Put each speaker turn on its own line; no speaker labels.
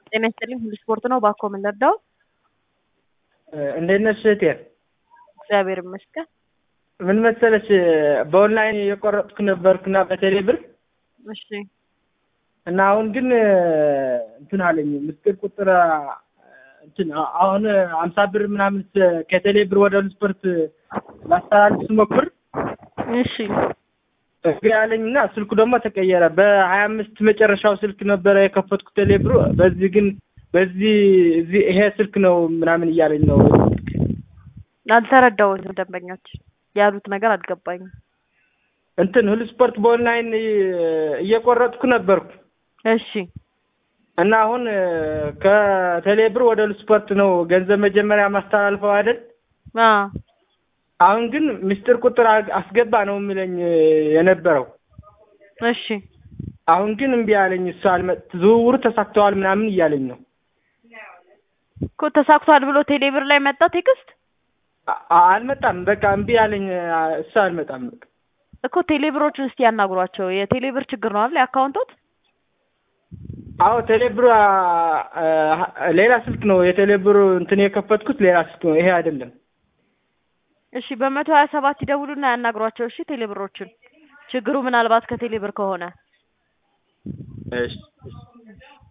ጤና ይስጥልኝ ሁሉ ስፖርት ነው። ባኮ ምን ልርዳው?
እንዴት ነሽ እህቴ?
እግዚአብሔር ይመስገን።
ምን መሰለሽ በኦንላይን የቆረጥኩ ነበርኩና በቴሌ ብር
እሺ
እና አሁን ግን እንትን አለኝ ምስጢር ቁጥር እንትን አሁን አምሳ ብር ምናምን ከቴሌ ብር ወደ ሁሉ ስፖርት ላስተላልፍ ስሞክር
እሺ
እግሬ አለኝ እና ስልኩ ደግሞ ተቀየረ። በሀያ አምስት መጨረሻው ስልክ ነበረ የከፈትኩት ቴሌ ብሩ። በዚህ ግን በዚህ እዚህ ይሄ ስልክ ነው ምናምን እያለኝ ነው።
አልተረዳሁትም። ደንበኞች ያሉት ነገር አልገባኝም።
እንትን ሁሉ ስፖርት በኦንላይን እየቆረጥኩ ነበርኩ
እሺ
እና አሁን ከቴሌ ብር ወደ ሁሉ ስፖርት ነው ገንዘብ መጀመሪያ ማስተላልፈው አይደል?
አ
አሁን ግን ምስጢር ቁጥር አስገባ ነው የሚለኝ የነበረው።
እሺ
አሁን ግን እምቢ አለኝ። እሱ አልመ ዝውውሩ ተሳክተዋል ምናምን እያለኝ ነው።
እኮ ተሳክቷል ብሎ ቴሌብር ላይ መጣ ቴክስት
አ- አልመጣም። በቃ እምቢ አለኝ። እሱ አልመጣም። በቃ
እኮ ቴሌብሮችን እስቲ ያናግሯቸው። የቴሌብር ችግር ነው አይደል? የአካውንቶት
አዎ ቴሌብር አ- አ- ሌላ ስልክ ነው የቴሌብር እንትን የከፈትኩት ሌላ ስልክ ነው። ይሄ አይደለም።
እሺ በመቶ ሀያ ሰባት ይደውሉና ያናግሯቸው። እሺ ቴሌብሮችን ችግሩ ምናልባት ከቴሌብር ከሆነ
እሺ እሺ